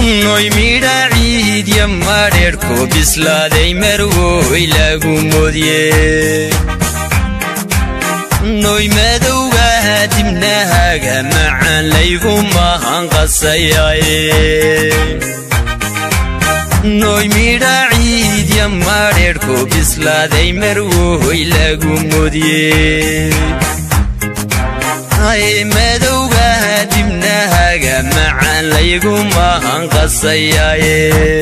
noy midha ciidya madheedhko bislaaday marwoy lagu modye noy madowgaha dibnahaga macaan laygu mahanqasayaye noy midha ciidya madheedhko bislaaday marwoy lagu modye madowgaha dibnahaga macaan laygu mahanqasayaaye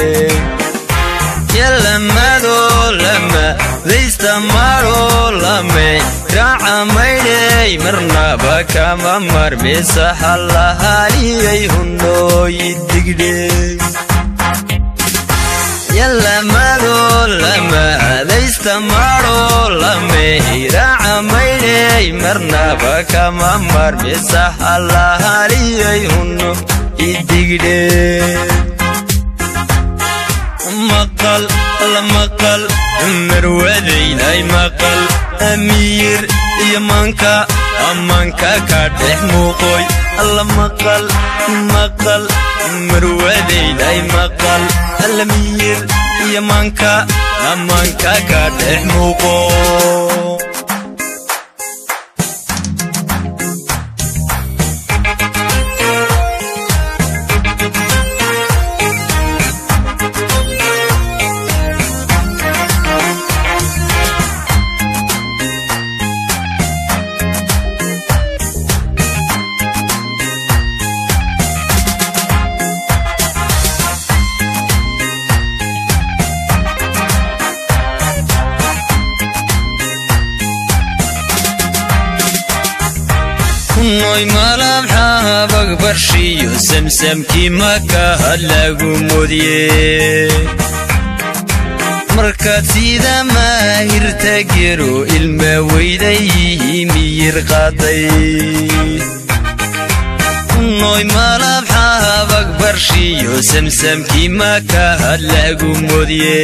yalamadoo lama daysta maroo lame raaca maydhay marnaba kama marmisa hallahaliyay hunooyi digdhe yalamadoo lama daysta maroo lame raaca maydhay marnaba kama marmisa hallahaliyay huno idigdhe maqal la maqal marwadaynay maqal amiir iyo manka amanka ka dhex muuqoy alla maqal maqal marwadaynay maqal alamiir iyo manka amanka ka dhex muuqo noy malabxaabag barshiyo samsamkii makaha lagu modye markaad sida maahirta gero ilma weydayihi miyir qaaday noy malabxaabag barshiyo samsamkii makaha lagu modye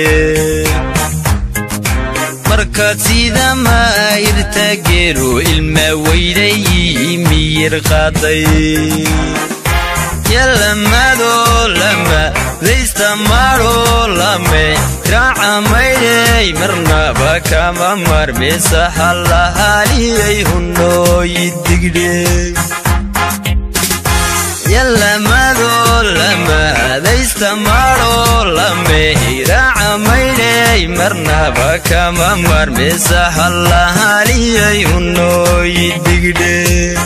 markaad sida maahirta gero ilma weydayihi miyir qaaday yalamadoo lama daysta maroo lame raaca maydhay marnaba kama marmisa hallahaliyay hunooyi digdhe yalamadoo lama daysta maroo lame raaca maydhay marnaba kama marmisa hallahaliyay hunooyi digdhe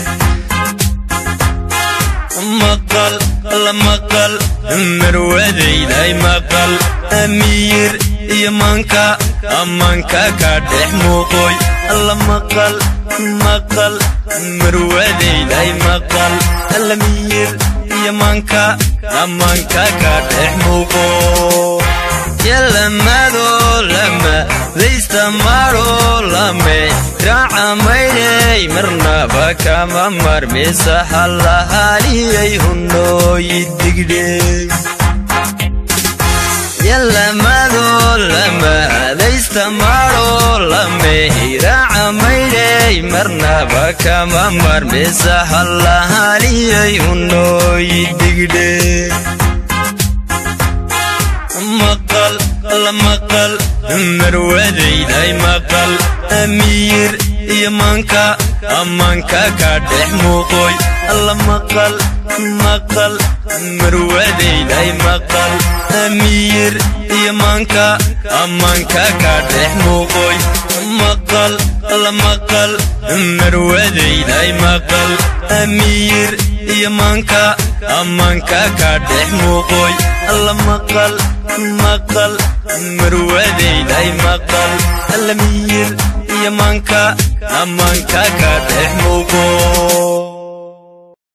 maqal la maqal marwadaynay maqal amiir iyo manka amanka ka dhex muuqoy alla maqal maqal marwadaynay maqal alamiir iyo manka amanka ka dhex muuqo yalamadoo lama daysta maroo lame raaca maydhay marnaba kama marmisa hallahaliyay hunooyi digdhe yalamadoo lama daysta maroo lame raaca maydhay marnaba kama marmisa hallahaliyay hunooyi digdhe maqal la maqal marwadaynay maqal amiir iyo manka amanka ka dhex muuqoy alla maqal maqal marwadaynay maqal amiir iyo manka amanka ka dhex muuqoy maqal la maqal marwadaynay maqal amiir iyo manka amanka ka dhex muuqoy alla maqal maqal marwadaynay maqal alamiir iyo manka amanka ka dhex muuqo